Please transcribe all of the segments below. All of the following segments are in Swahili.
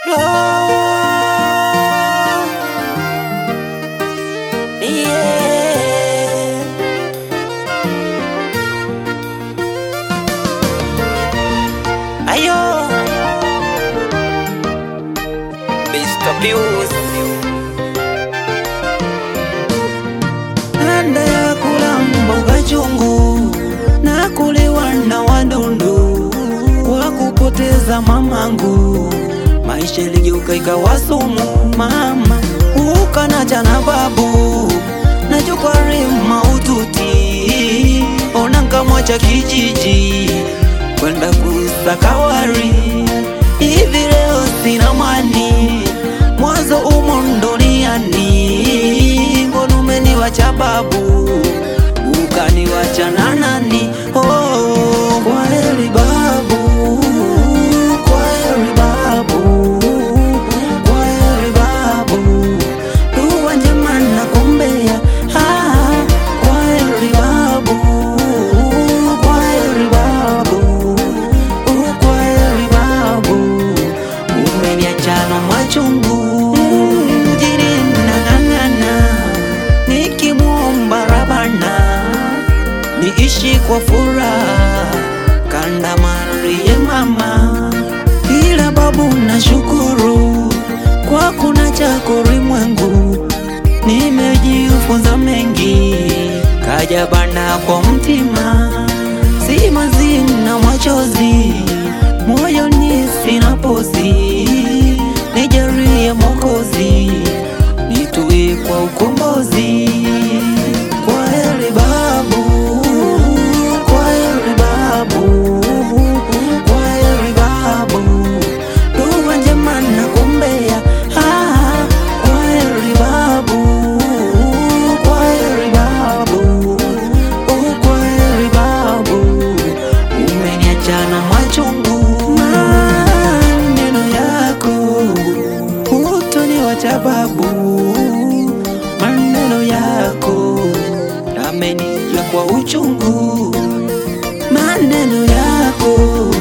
Yeah. Ayo Mr. Pius Nanda ya kula mboga chungu na kuliwa na wadundu kwa kupoteza mamangu, maisha iligeuka ikawa sumu. Mama ukanacha na babu na jukwari maututi, ona nkamwacha kijiji kwenda kusaka wari. Hivi leo sina mani, mwanzo umo duniani, mbona umeniwacha babu ukaniwacha na nani? Oh, kwa heri babu, kwa heri babu, kwa heri babu, dua njema nakuombea. Ah, kwa heri babu, kwa heri babu, kwa heri babu, umeniacha na machungu mjini nang'ang'ana nikimwomba Rabana niishi kwa furaha kanda marie mama, ila babu na shukuru kwa kuna chako ulimwengu, nimejifunza mengi kaja bana kwa mtima, si mazina machozi moyoni sina pozi, nijarie Mwokozi nitue kwa ukombozi. Kwa heri babu, kwa heri babu, kwa heri babu, dua njema nakuombea. Ah, kwa heri babu, kwa heri babu, kwa heri babu, umeniacha na machungu. Maneno yako hutoniwacha babu, maneno yako yamenijia kwa uchungu, maneno yako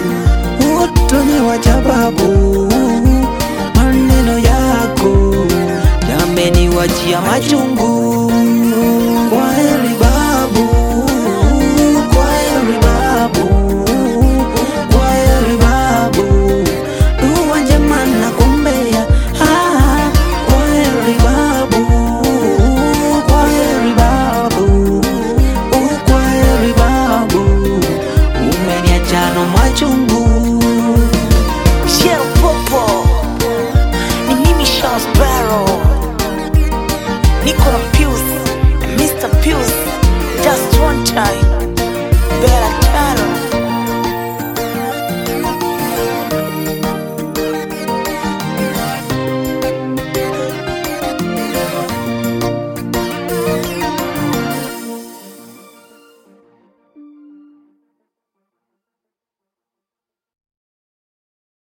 hutoniwacha babu, maneno yako yameniwachia machungu.